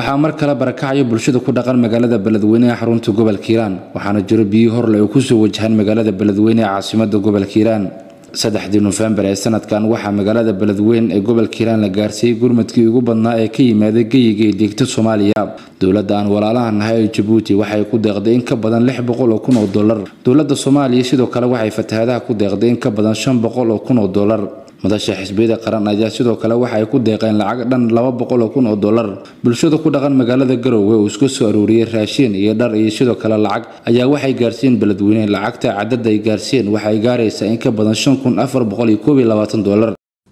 waxaa mar kale barakacaya bulshada ku dhaqan magaalada beledweyne ee xarunta gobolka hiiraan waxaana jiro biyo horle ay kusoo wajahaan magaalada beledweyne ee caasimada gobolka hiiraan saddexdii nofembar ee sanadkan waxaa magaalada beledweyne ee gobolka hiiraan la gaarsiiyey gurmadkii ugu badnaa ee ka yimaada geyiga ee deegta soomaaliya dowladda aan walaalaha nahay ee jabuuti waxay ku deeqday in ka badan lix boqol oo kun oo dollar dowladda soomaaliya sidoo kale waxay fatahaadaha ku deeqday in ka badan shan boqol oo kun oo dollar madasha xisbiyada qaran ayaa sidoo kale waxa ay ku deeqeen lacag dhan laba boqol oo kun oo dollar bulshada ku dhaqan magaalada garowe uu isku soo aruuriyey raashiin iyo dhar iyo sidoo kale lacag ayaa waxay gaarsiiyeen beledweyne lacagta cadada ay gaarsiiyeen waxay gaaraysaa in ka badan shan kun afar boqol iyo koob iyo labaatan dollar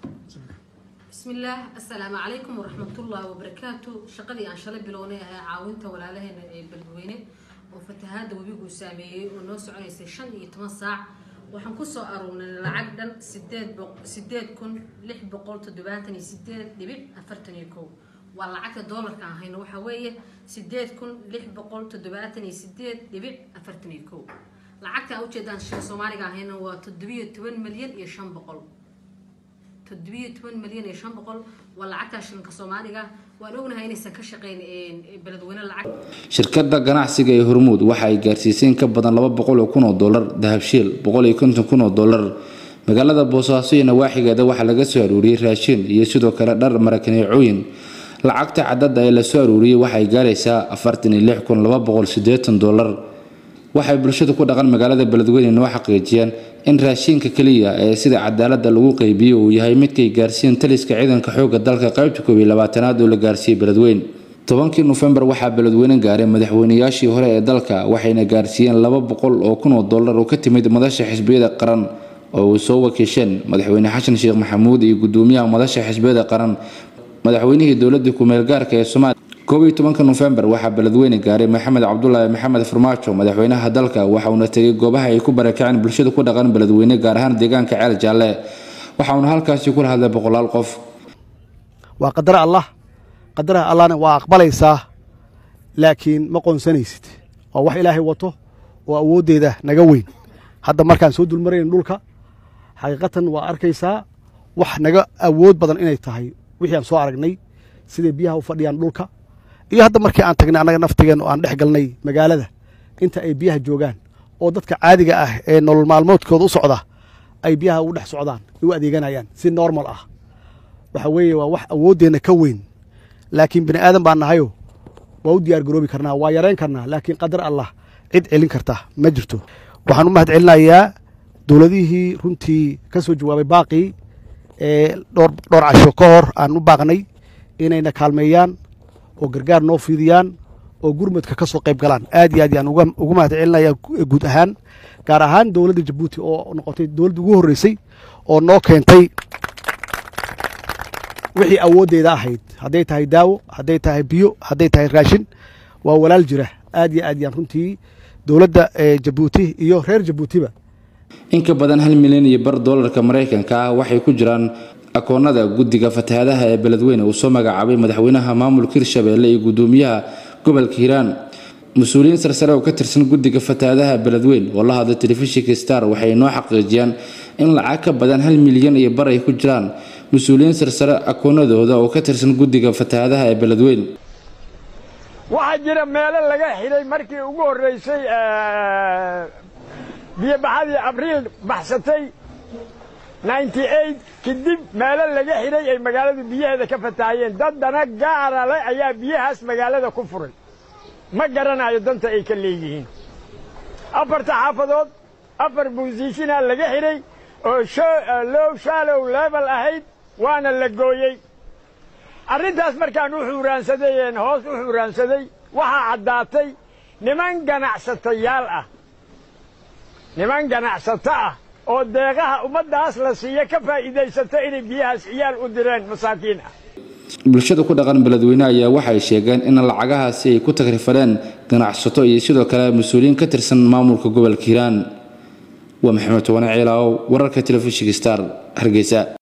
bismillaah assalaamu calaykum waraxmatullaahi wabarakaatu shaqadii aan shalay bilownay ahaa caawinta walaalaheena ee beledweyne oo fatahaada webigu saameeyey oo noo soconaysay shan iyo toban saac waxaan kusoo aruurnay lacag dhan sideed kun lix boqol toddobaatan iyo sideed dhibic afartan iyo kow waa lacagta doolarka aan hayno waxaa weeye sideed kun lix boqol toddobaatan iyo sideed dhibic afartan iyo kow lacagta aan ujeedaan shil soomaaliga aan hayno waa toddobiyo toban milyan iyo shan boqol toddobiyo toban milyan iyo shan boqol waa lacagtaa shilinka soomaaliga waan ognahay inaysan ka shaqeyn beledweyne lacag shirkada ganacsiga ee hormuud waxa ay gaarsiisay in ka badan laba boqol oo kun oo dollar dahabshiil boqol iyo konton kun oo dollar magaalada boosaaso iyo nawaaxigeeda waxaa laga soo aruuriyey raashiin iyo sidoo kale dhar marakaneecooyin lacagta cadada ee lasoo aruuriyey waxay gaaraysaa afartan iyo lix kun laba boqol sideetan dollar waxay bulshada ku dhaqan magaalada beledweyne noo xaqiijiyeen in raashiinka keliya ee sida cadaalada lagu qeybiyo uu yahay midkay gaarsiiyeen taliska ciidanka xooga dalka qaybta koob iyo labaatanaad oo la gaarsiiyey beledweyne tobankii nofembar waxaa beledweyne gaaray madaxweynayaashii hore ee dalka waxayna gaarsiiyeen laba boqol oo kun oo dollar oo ka timid madasha xisbiyada qaran oo uu soo wakiisheen madaxweyne xasan sheekh maxamuud iyo gudoomiyaha madasha xisbiyada qaran madaxweynihii dowladda ku-meelgaarka ee soomaaliya koob iyo tobanka nofembar waxaa beledweyne gaaray maxamed cabdulaahi maxamed farmaajo madaxweynaha dalka waxauna tegay goobaha ay ku barakaceen bulshada ku dhaqan beledweyne gaar ahaan deegaanka ceel jaalle waxauna halkaasi kula hadlay boqolaal qof waa qadar allah qadaraha allahna waa aqbalaysaa laakiin ma qoonsanaysid waa wax ilaahay wato oo awooddeeda naga weyn hadda markaan soo dulmarayn dhulka xaqiiqatan waa arkaysaa wax naga awood badan inay tahay wixii aan soo aragnay siday biyaha u fadhiyaan dhulka iyo hadda markii aan tagnay annaga naftigeen oo aan dhex galnay magaalada inta ay biyaha joogaan oo dadka caadiga ah ee nolol maalmoodkooda u socda ay biyaha ugu dhex socdaan ay u adeeganayaan si normal ah waxa weeye waa wax awooddeenna ka weyn laakiin bini aadan baan nahayo waa u diyaar garoobi karnaa waa yarayn karnaa laakiin qadar allah cid celin karta ma jirto waxaan u mahad celinayaa dowladihii runtii ka soo jawaabay baaqii ee dhowr casho ka hor aan u baaqnay inayna kaalmeeyaan oo gargaar noo fiidiyaan oo gurmadka ka soo qayb galaan aad iyo aad yaan ugu mahad celinaya guud ahaan gaar ahaan dowladda jabuuti oo noqotay dowladda ugu horreysay oo noo keentay wixii awooddeeda ahayd hadday tahay daawo hadday tahay biyo hadday tahay raashin waa walaal jira aad iyo aad yaan runtii dowladda jabuuti iyo reer jabuutiba in ka badan hal milyan iyo bar doolarka maraykanka ah waxay ku jiraan akoonada guddiga fatahaadaha ee beledweyne uu soo magacaabay madaxweynaha maamulka hirshabeelle iyo gudoomiyaha gobolka hiiraan mas-uuliyiin sarsare oo ka tirsan guddiga fatahaadaha beledweyne oo la hadlay telefishinka star waxay noo xaqiijiyaan in lacag ka badan hal milyan iyo bar ay ku jiraan mas-uuliyiin sarsare akoonadooda oo ka tirsan guddiga fatahaadaha ee beledweyne waxaa jira meelo laga xidhay markii ugu horreysay biyobaxadii abriil baxsatay ninety eight kadib meelo laga xidhay ay magaaladu biyaheeda ka fatahayeen dad dana gaara le ayaa biyahaas magaalada ku furay ma garanayo danta ay ka leeyihiin afarta xaafadood afar buusishinaa laga xidhay oo low shaalow leebel ahayd waana la gooyey arrintaas markaan u xuuraansadayeen hoos u xuuraansaday waxaa caddaatay niman ganacsatayaal ah niman ganacsato ah oo deeqaha ummaddaas la siiya ka faa'iidaysato inay biyahaas ciyaal u direen masaakiin ah bulshada ku dhaqan beledweyne ayaa waxay sheegeen in lacagahaasi ay ku tagrifadeen ganacsato iyo sidoo kale mas-uuliyiin ka tirsan maamulka gobolka hiiraan waa maxamed towane ciilaaw wararka telefishinka star hargeysa